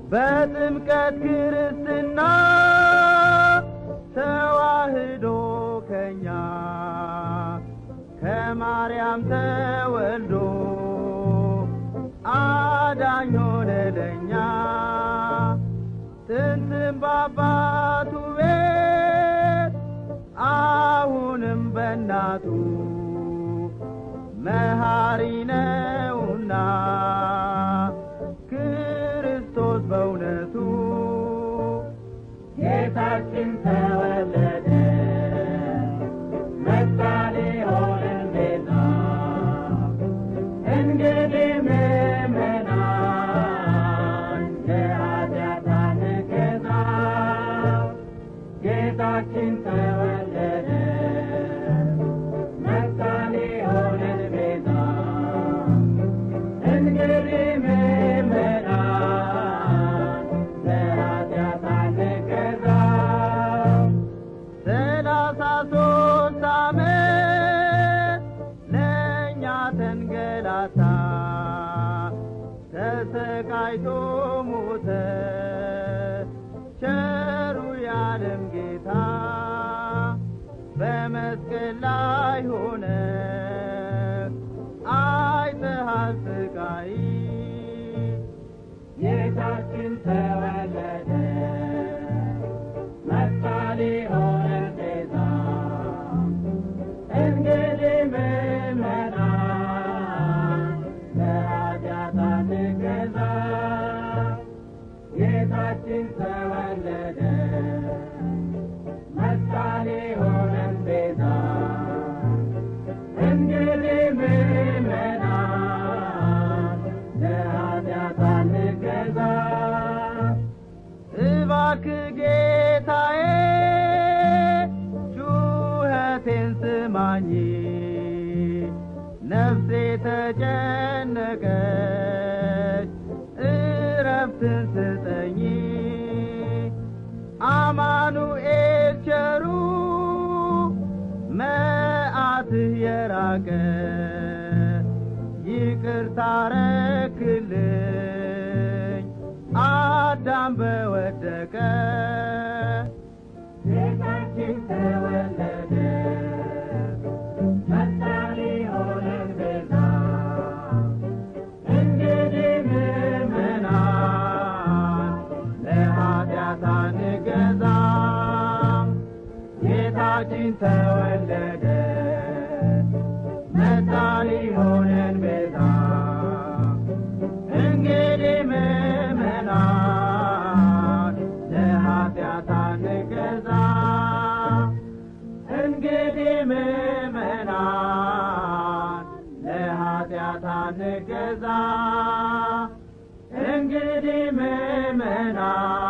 በጥምቀት ክርስትና ተዋህዶ ከኛ ከማርያም ተወልዶ አዳኝ ሆነ ለኛ ጥንትም በአባቱ ቤት አሁንም በእናቱ መሐሪ ነውና ክርስቶስ በእውነቱ ጌታችን ተወለደ መጣ ሊሆነን ቤዛ እንግዲህ ምእመናን የኃጢአት አንገዛ ጌታችን ተወለደ መጣ ሊሆነን ቤዛ እንግዲህ ምእመናን ለኃጢአት አንገዛ ሰላሳ ሦስት ዓመት ለእኛ ተንገላታ ተሰቃይቶ ሞተ ቸሩ ያለም ጌታ በመስቀል ላይ ሆነ አይተሃል ስቃይ ጌታችን ተወለደ መጣ ሊሆነን ቤዛ እንግዲህ ምእመናን ለኃጢአት አንገዛ ጌታችን ተወለደ መጣ ሊሆነን ቤዛ እንግዲህ ምእመናን ለኃጢአት አንገዛ እባክህ ጌታዬ ጩኸቴን ስማኝ ነፍሴ ተጨነቀች እረፍትን ስጠኝ አማኑኤል ቸሩ መዓትህ የራቀ ይቅርታ ረክልኝ አዳም በወደቀ ጌታችን ተወለደ መጣ ሊሆነን ቤዛ እንግዲህ ምእመናን ለኃጢአት አንገዛም ጌታችን ተወለደ መጣ ሊሆነን ቤዛ እንግዲህ ምእመናን ለኃጢአት አንገዛም እንግዲህ ምእመናን ለኃጢአት አንገዛም እንግዲህ ምእመናን